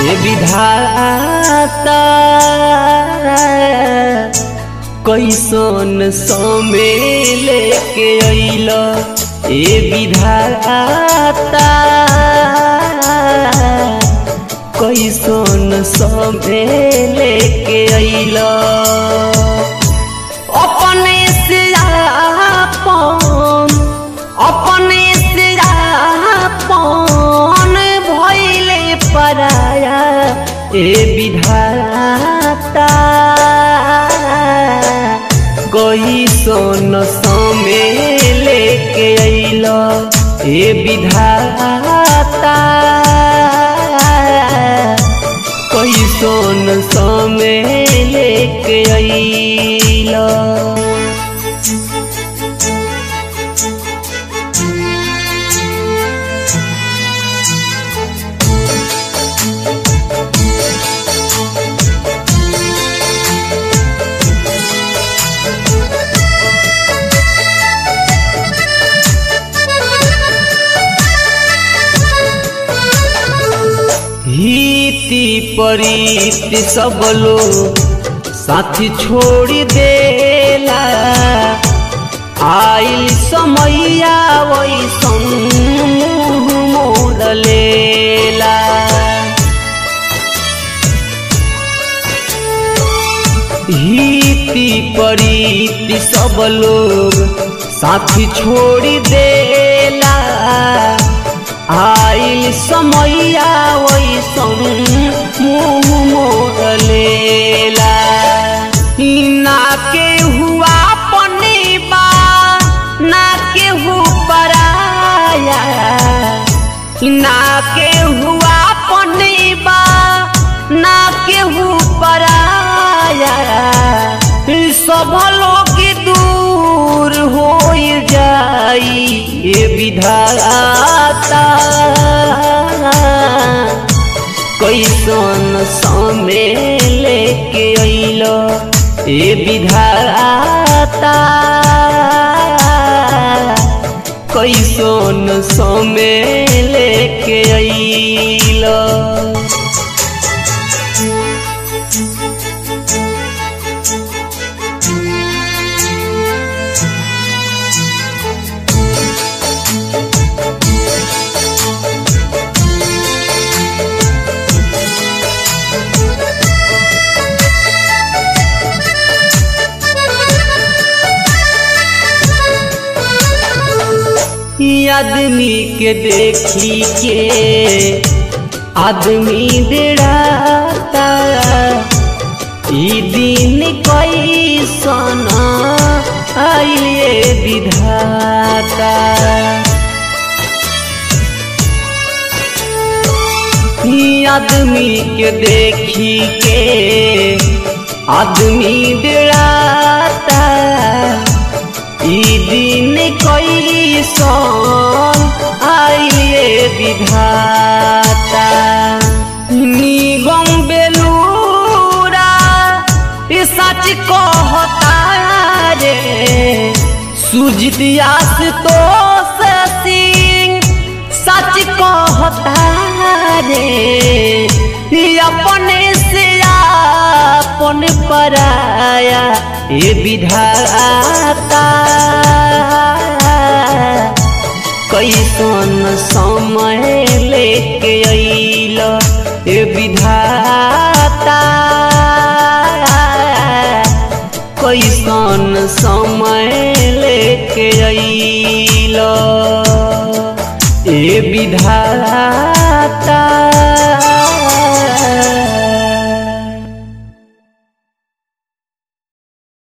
ए विधाता कैसन समय लेके अइल ए विधाता कैसन समय लेके अइल अपने से आपन अपने से आपन भइले पराया ए विधाता कैसन समय लेके अइल ए विधाता कैसन समय लेके अइल हिति परीति सब लोग साथी छोड़ देला आइल समैया वैसन मुँह मोड़ लेला हिति परीति सब लोग साथी छोड़ देला आइल समैया वैसन मुँह मोड़ लेला ना के हुआ पनीबा ना के हु पराया ना के हुआ पनीबा ना के हु पराया सब लोग दूर हो जाई ये विधाता कैसन समय लेके अइल ए विधाता कैसन समय लेके अइल आदमी के देखी के आदमी डेराता ई दिन कैसन आइले विधाता ई आदमी के देखी के आदमी डेराता ई दिन कैसन आइले विधाता निगम बेलूरा ई सच कहता रे सुजित आस तो सिंह सच कहता रे ई अपने से अपन पराया ये विधाता कैसन समय लेके अइल ये विधाता कैसन समय लेके अइल ए विधाता